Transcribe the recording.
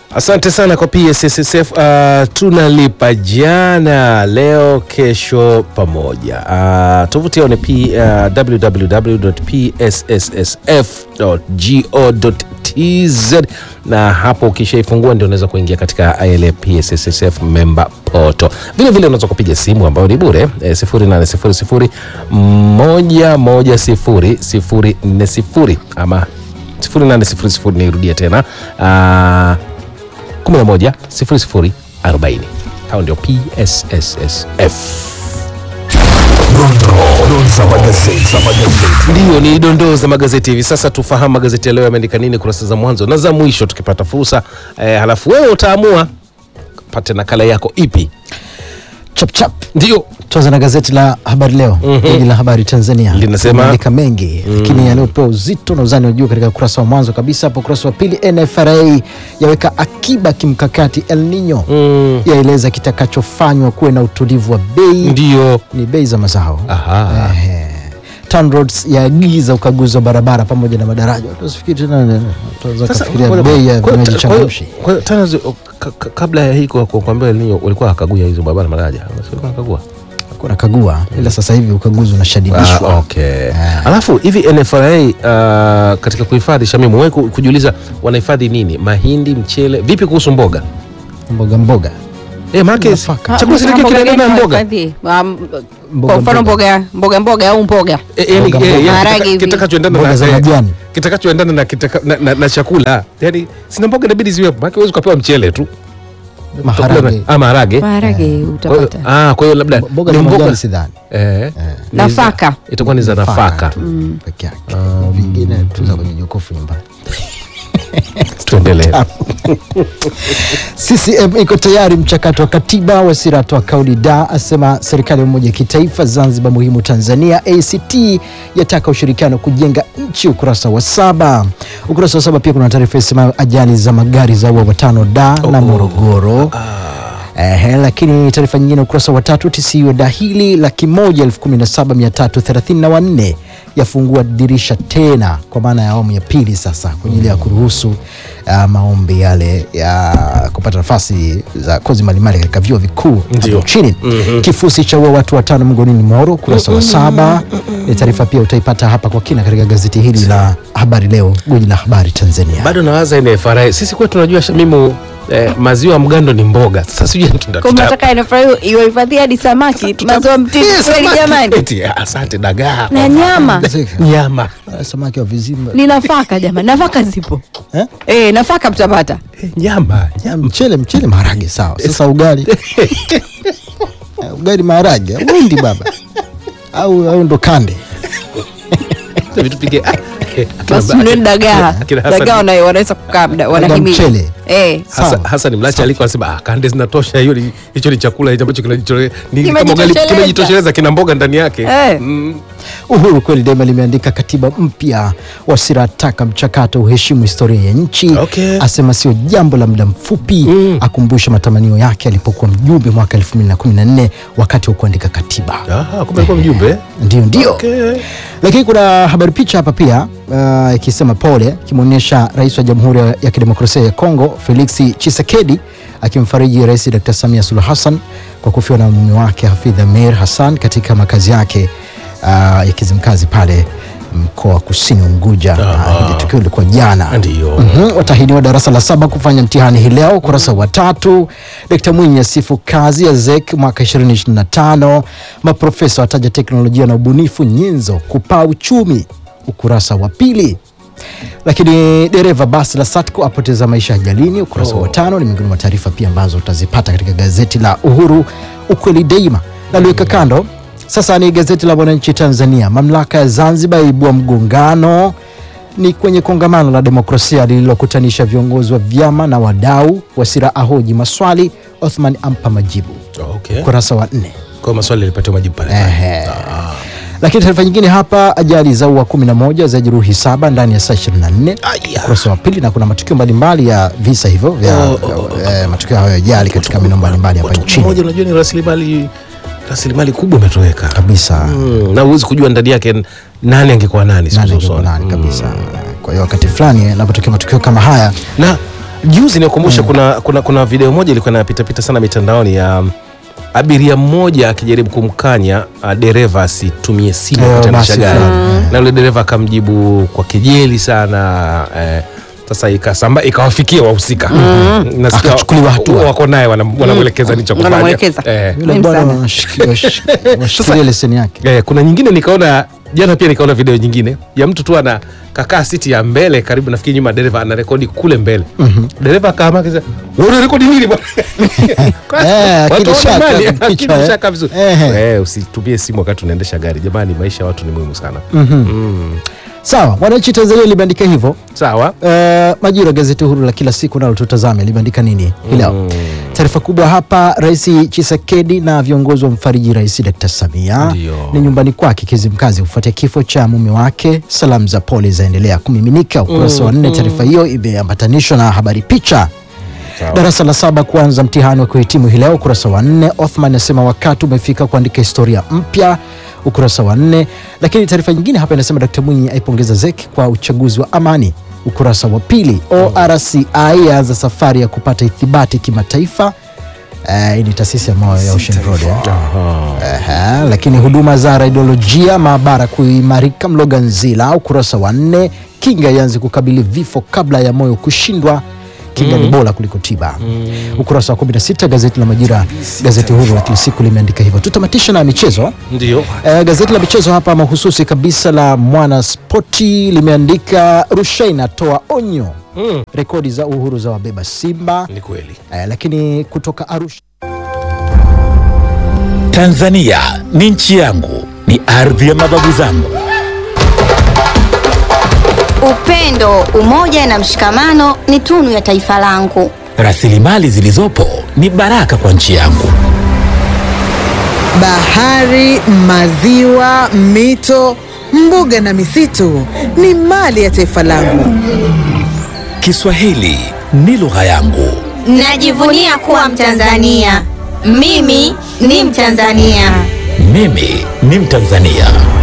Asante sana kwa PSSSF. Uh, tunalipa jana, leo, kesho pamoja. Uh, tovuti yao ni P, uh, www.psssf.go.tz na hapo ukishaifungua ndio unaweza kuingia katika ile PSSSF member poto. Vile vile unaweza kupiga simu ambayo ni bure eh, 0800 110 040 ama 0800 nirudia tena uh, 11 00 40. Hao ndio PSSSF. Ndiyo, ni dondoo za magazeti hivi sasa. Tufahamu magazeti ya leo yameandika nini kurasa za mwanzo na za mwisho, tukipata fursa eh, halafu wewe utaamua pate nakala yako ipi. chap chap Ndio tuanza na gazeti la habari leo mm la habari tanzania Linasema- Limeandika mengi lakini yaliyopewa uzito na uzani wa juu katika ukurasa wa mwanzo kabisa hapo ukurasa wa pili nfra yaweka akiba kimkakati el nino mm, yaeleza kitakachofanywa kuwe na utulivu wa bei ndio ni bei za mazao aha Ehe. TANROADS yaagiza ukaguzi wa barabara pamoja na madaraja tusifikiri tena tunaweza Sasa, kufikiria kwa- bei ya kwa- vinywaji kwa- changamshi kwa hiyo tena zi- ka- ka- kabla ya hii kwa- kwa- kuambia El Nino ulikuwa hakaguya hizo barabara madaraja ulikuwa hakagua kuna kagua ila sasa hivi ukaguzi unashadidishwa Ah, okay. Alafu hivi NFRA uh, katika kuhifadhi Shamimu, wewe ku- kujiuliza wanahifadhi nini? Mahindi, mchele, vipi kuhusu mboga? mboga mboga Eh, maana Nafaka. chakula Ah, si mboga kinaendana na gani mboga. wahifadhi? Um, Mboga kwa mfano mboga. mboga mboga mboga au mboga Eh, yani, Mboga, eh, mboga. yani Maharage kitaka- hivi. kitakachoendana Mboga na za eh, majani. kitakachoendana na, kitaka, na, na, na chakula yani sina mboga inabidi ziwepo, maana huwezi ukapewa mchele tu Utakula maharage na- ah, maharage maharage Kwa hiyo- utapata ah, kwa hiyo labda mboga ni za mboga majani sidhani eh, ni za- Nafaka. itakuwa ni za nafaka. tu peke yake vingine tuza kwenye jokofu nyumbani Tuendelee. CCM iko tayari mchakato wa katiba. Wasira atoa kauli da, asema serikali ya umoja wa kitaifa Zanzibar muhimu Tanzania. ACT yataka ushirikiano kujenga nchi, ukurasa wa saba. Ukurasa wa saba pia kuna taarifa isemayo ajali za magari za ua watano da na Morogoro. Ehe, lakini taarifa nyingine ukurasa wa tatu TCU dahili laki moja elfu kumi na saba mia tatu thelathini na wanne yafungua dirisha tena kwa maana ya awamu ya pili sasa kwa ajili ya kuruhusu uh, maombi yale ya kupata nafasi za kozi mbalimbali katika vyuo vikuu Ndio. hapo nchini. Kifusi cha ua watu watano mgonini Moro, ukurasa wa saba. Ni taarifa pia utaipata hapa kwa kina katika gazeti hili la Habari Leo, gwiji la habari Tanzania. bado nawaza NFRA. Sisi kwetu tunajua Shamimu eh, maziwa ya mgando ni mboga. Sasa sijui tuta- kwa tuta- mnataka inafurahi iwahifadhi hadi samaki maziwa mtindi Eh, kweli samaki. jamani Eti, asante dagaa na nyama nyama Ah, Samaki wa vizimba ni nafaka jamani nafaka zipo eh? eh, nafaka mtapata Eh, nyama nyama mchele mchele maharage sawa sasa ugali Eh, ugali maharage windi baba au, au ndo kande vitu pige ah, eh, akina basi ba- mnuni dagaa akina Hassan- dagaa wana- wanaweza kukaa muda wanahimili mchele. eh. Hasa- Sawa. Hassan Mlacha alikuwa anasema ah, kande zinatosha, hiyo ni- hicho ni chakula hicho ambacho kinajitosheleza, ni kama ugali Kimejitosheleza. kimejitosheleza, kina mboga ndani yake Eh. Mm. Uhuru kweli daima limeandika katiba mpya, Wasira ataka mchakato uheshimu historia ya nchi Okay. asema sio jambo la muda mfupi Mm. akumbusha matamanio yake alipokuwa mjumbe mwaka 2014 wakati wa kuandika katiba. Ah, kumbe alikuwa mjumbe Ndio, ndio. Okay. Lakini kuna habari picha hapa pia uh, ikisema pole, ikimwonyesha rais wa Jamhuri ya Kidemokrasia ya Kongo Felix Tshisekedi akimfariji Rais Dr. Samia Suluhu Hassan kwa kufiwa na mume wake Hafidh Amir Hassan katika makazi yake uh, ya Kizimkazi pale mkoa wa Kusini Unguja. Aha. Uh, hili tukio lilikuwa jana. Ndio. Mhm, watahiniwa darasa la saba kufanya mtihani hii leo, ukurasa wa tatu. Dkt Mwinyi asifu kazi ya ZEC mwaka 2025. Maprofesa wataja teknolojia na ubunifu nyenzo kupaa uchumi, ukurasa wa pili. Lakini dereva basi la Satco apoteza maisha ajalini, ukurasa wa tano. Ni miongoni mwa taarifa pia ambazo utazipata katika gazeti la Uhuru, ukweli daima. Naliweka kando. Sasa ni gazeti la Mwananchi Tanzania. Mamlaka ya Zanzibar yaibua mgongano ni kwenye kongamano la demokrasia lililokutanisha viongozi wa vyama na wadau. Wasira ahoji maswali, Othman ampa majibu, Okay. ukurasa wa nne. Kwa maswali yalipatiwa majibu pale. Ehe. Lakini taarifa nyingine hapa, ajali za ua 11 za jeruhi saba ndani ya saa 24, Aya. ukurasa wa pili, na kuna matukio mbalimbali ya visa hivyo vya Oh, oh, eh, matukio hayo ya ajali katika maeneo mbalimbali hapa Watu nchini mmoja, unajua ni rasilimali rasilimali kubwa imetoweka kabisa. mm, na huwezi kujua ndani yake nani angekuwa nani siku Nani za angekuwa usoni. nani kabisa. Kwa hiyo wakati fulani yanapotokea matukio kama haya na juzi nikumbusha kuna, kuna, kuna video moja ilikuwa inapitapita sana mitandaoni ya um, abiria mmoja akijaribu kumkanya uh, dereva asitumie simu Eh, kutendesha basi gari fulani. na yule dereva akamjibu kwa kejeli sana eh, sasa ikasamba ikawafikia wahusika Nasikia Akachukuliwa hatua. wako naye wanam- wanamwelekeza nicho kufanya Wanamwelekeza. eh, Yule Muhimu bwana sana. washiki- wash- washikilie leseni yake Eh, kuna nyingine nikaona jana pia nikaona video nyingine ya mtu tu ana kakaa siti ya mbele karibu nafikiri nyuma dereva anarekodi kule mbele dereva akaama akisema wewe unarekodi nini bwana Eh, Watu akili wana shaka, mali, kichwa, akili eh. shaka vizuri. Ehe. Eh, usitumie simu wakati unaendesha gari jamani maisha ya watu ni muhimu sana sawa mwananchi tanzania limeandika hivyo sawa Uh, Majira, gazeti huru la kila siku nalo tutazame limeandika nini hii leo. Taarifa kubwa hapa, Rais Chisekedi na viongozi wa mfariji Rais Dr. Samia Ndio. ni nyumbani kwake Kizimkazi kufuatia kifo cha mume wake. Salamu za pole zaendelea kumiminika. Ukurasa wa nne, taarifa hiyo imeambatanishwa na habari picha Darasa la saba kuanza mtihani wa kuhitimu hii leo, ukurasa wa nne. Othman asema wakati umefika kuandika historia mpya, ukurasa wa nne. Lakini taarifa nyingine hapa inasema Dkt Mwinyi aipongeza ZEC kwa uchaguzi wa amani, ukurasa wa pili. ORCI yaanza safari ya kupata ithibati kimataifa. Eh, hii ni taasisi ya moyo ya Ocean Road eh. Aha, lakini huduma za radiolojia maabara kuimarika Mloganzila, ukurasa wa nne. Kinga ianze kukabili vifo kabla ya moyo kushindwa. Kinga ni bora kuliko tiba. Ukurasa wa 16 gazeti la Majira, gazeti huru la kila siku limeandika hivyo. Tutamatisha na michezo. ndio Eh, gazeti la michezo hapa mahususi kabisa la Mwana Spoti limeandika Rushaina atoa onyo, Mm, rekodi za uhuru za wabeba Simba. ni kweli Eh, lakini kutoka Arusha Tanzania ni nchi yangu, ni ardhi ya mababu zangu. Upendo, umoja na mshikamano ni tunu ya taifa langu. Rasilimali zilizopo ni baraka kwa nchi yangu. Bahari, maziwa, mito, mbuga na misitu ni mali ya taifa langu. Kiswahili ni lugha yangu. Najivunia kuwa Mtanzania. Mimi ni Mtanzania. Mimi ni Mtanzania.